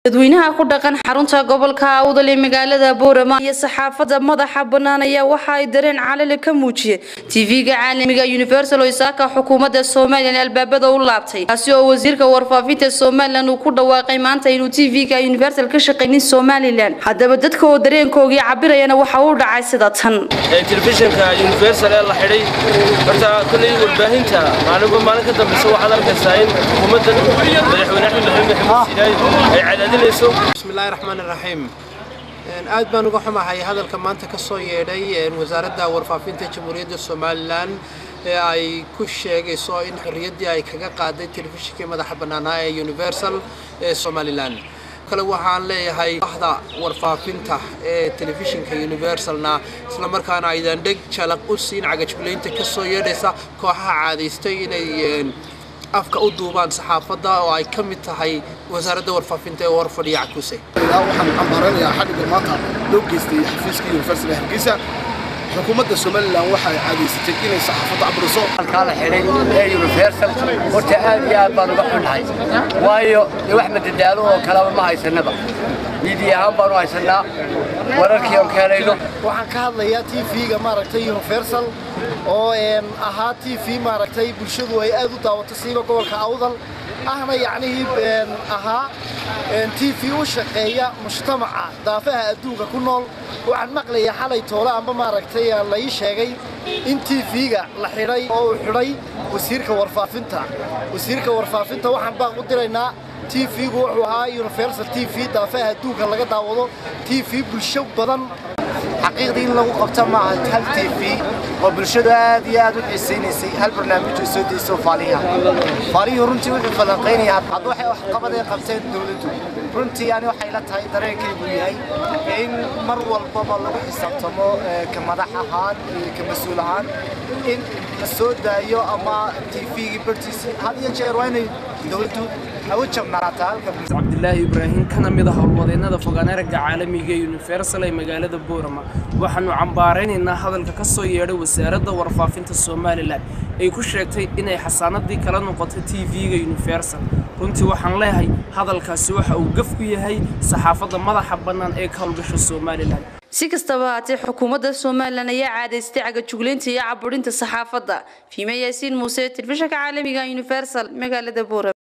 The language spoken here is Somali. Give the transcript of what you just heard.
dadweynaha ku dhaqan xarunta gobolka awdal ee magaalada boorama iyo saxaafadda madaxa bannaan ayaa waxa ay dareen calali ka muujiyeen tv-ga caalamiga universal oo isaaka xukuumadda somalilan albaabada u laabtay kaasi oo wasiirka warfaafinta somalilan uu ku dhawaaqay maanta inuu tv-ga universal ka shaqaynin somalilan haddaba dadka oo dareenkoogii cabirayana waxa uu dhacay sida tan telefishinka universal ee la xidhay horta kolley warbaahinta maalinba maalin ka dambeysa waxaad arkaysaa in xukuumaddan madaxweyne axmed maxamed maxamed siinaay ay cadaadinayso bismillahi raxmaani raxiim aad baan uga xumahay hadalka maanta ka soo yeedhay wasaaradda warfaafinta jamhuuriyadda somalilan ee ay ku sheegayso in xorriyaddii ay kaga qaaday telefishinkii madaxa bannaanaa ee universal ee somalilan kale waxaan leeyahay bahda warfaafinta ee telefishinka universalna islamarkaana aydan dheg jalaq u siin cagajbulaynta ka soo yeedhaysa kooxaha caadaystay inay afka u duubaan saxaafadda oo ay ka mid tahay wasaaradda warfaafinta ee war fadhiya cakuse waxaan cambaaranayaa xadhigga maanta loo geystay xafiiska universal hargeysa xukuumadda somalilan waxay caadaysatay inay saxaafadda cabriso halkaa la xidhay ee universal horta aad iyo aad baan uga xunnahay waayo dee wax madadaalo oo kaleba ma haysanaba miidiya ahaan baanu haysanaa wararkii oon ka helayno waxaan ka hadlayaa t v-ga maaragtay universal oo ahaa t v maaragtay bulshadu ay aad u daawato siiba gobolka awdal ahna yacnihii ahaa t v u shaqeeya mujtamaca daafaha adduunka ku nool waxaan maqlayaa xalay toole amba maaragtay la ii sheegay in t v-ga la xidhay oo uu xidhay wasiirka warfaafinta wasiirka warfaafinta waxaan baaq u diraynaa t v-gu wuxuu ahaa universal t v daafaha adduunka laga daawado t v bulsho badan xaqiiqdii in lagu qabto maaha hal t v oo bulshadu aad iyo aad u xiisaynaysay hal barnaamij oo soo dayso faaliyaha faaliyuhu runtii wuxuu falanqaynaya hadda waxay waxqabad ay qabteen dowladdu runtii ani waxay la tahay dareenkaygu yahay in mar walbaba lagu xisaabtamo ka madax ahaan iyo ka mas-uul ahaan in la soo daayo ama t v-gii bartiisii had iyo jeer waa inay dowladdu hawo jabnaataa halka cabdilaahi ibraahim kana mid ah howlwadeennada fogaanaraga caalamiga ee universal ee magaalada boorama waxaanu cambaaraynaynaa hadalka ka soo yeedhay wasaaradda warfaafinta somalilan ay ku sheegtay inay xasaanadii kala noqotay t v-ga universal runtii waxaan leeyahay hadalkaasi waxa uu gaf ku yahay saxaafadda madaxa bannaan ee ka howlgasha somalilan si kastaba haatee xukuumadda somalilan ayaa caadaystay cagajuglaynta iyo caburinta saxaafadda fiime yaasiin muuse telefishinka caalamiga universal magaalada boorama